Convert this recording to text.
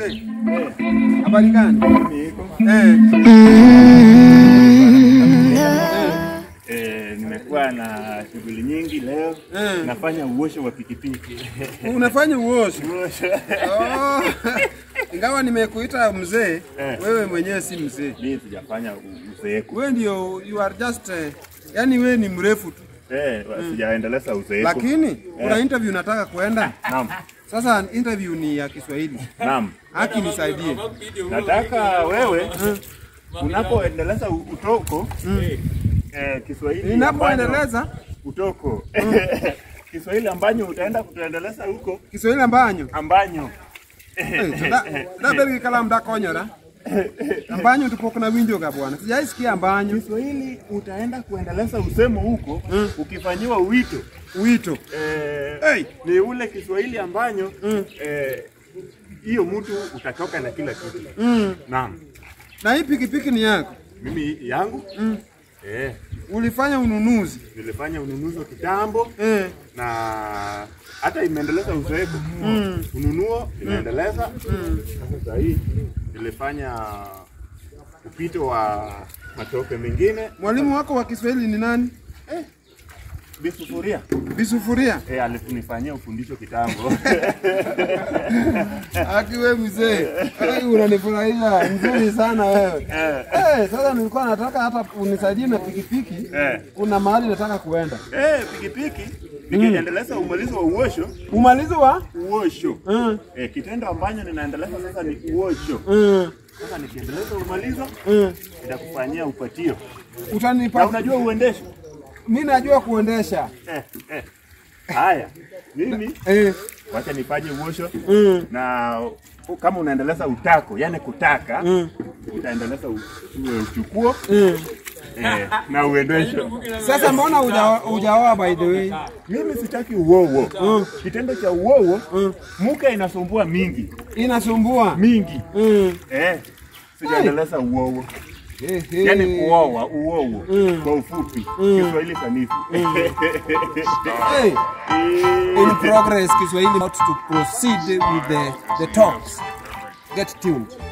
Habari gani? Niko. Eh, Eh, nimekuwa na shughuli nyingi leo. Eh. Nafanya uosho wa pikipiki. unafanya uoshi. Uosho. Oh, ingawa nimekuita mzee, Eh. wewe mwenyewe si mzee. Mimi sijafanya u- uzeeku. Wewe ndio you are just uh, yani wewe ni mrefu tu. Eh, sijaendeleza uzeeku. Lakini kuna interview nataka kuenda. Naam. Sasa interview ni ya Kiswahili. Naam. Haki nisaidie. Nataka wewe unapoendeleza u- utoko eh, Kiswahili Ninapoendeleza ambanyo- utoko Kiswahili ambanyo utaenda kutuendeleza huko Kiswahili ambanyo. ambanyo Eh, da- Dabel kala mdakonyora. Ambanyo tupo kuna winjo ga bwana. Sijaisikia ambanyo. Kiswahili utaenda kuendeleza usemo huko ukifanyiwa wito Wito. eh, Hey. ni ule Kiswahili ambanyo eh, hiyo mtu utatoka na kila kitu. Mm. Naam, Na hii pikipiki ni yako. mimi yangu eh, Ulifanya ununuzi. nilifanya ununuzi wa kitambo Eh. na hata imeendeleza uzoefu ununuo imeendeleza. Sasa saa hii nilifanya upito wa matope mengine Mwalimu wako wa Kiswahili ni nani? bisufuria Bisufuria. eh, alifunifanyia ufundisho kitambo Aki wewe mzee. Wewe unanifurahisha nzuri sana wewe. Eh, sasa nilikuwa nataka hata unisaidie na pikipiki. Eh. Kuna mahali nataka kuenda. eh, pikipiki nikiendeleza umalizo wa uosho Umalizi wa? uosho Mm. eh, kitendo ambacho ninaendeleza sasa ni uosho. Mm. Sasa nikiendeleza umalizo Mm. nitakufanyia upatio, na Utanipa. unajua uendesho Mimi najua kuendesha. eh, eh. Haya, mimi Eh. wacha nifanye uosho Mm. na kama unaendeleza utako, yani kutaka Mm. utaendeleza u- uwe uchukuo Mm. eh, na uendesho. Sasa mbona huja- hujaoa by the way? Mimi sitaki uowo. Kitendo cha uowo Mm. muka inasumbua mingi Inasumbua. mingi Mm. eh, sijaendeleza uowo, Eh, eh. yani kuoa uowo Mm. kwa ufupi, Kiswahili sanifu Hey. In progress Kiswahili about to proceed with the the talks. Get tuned.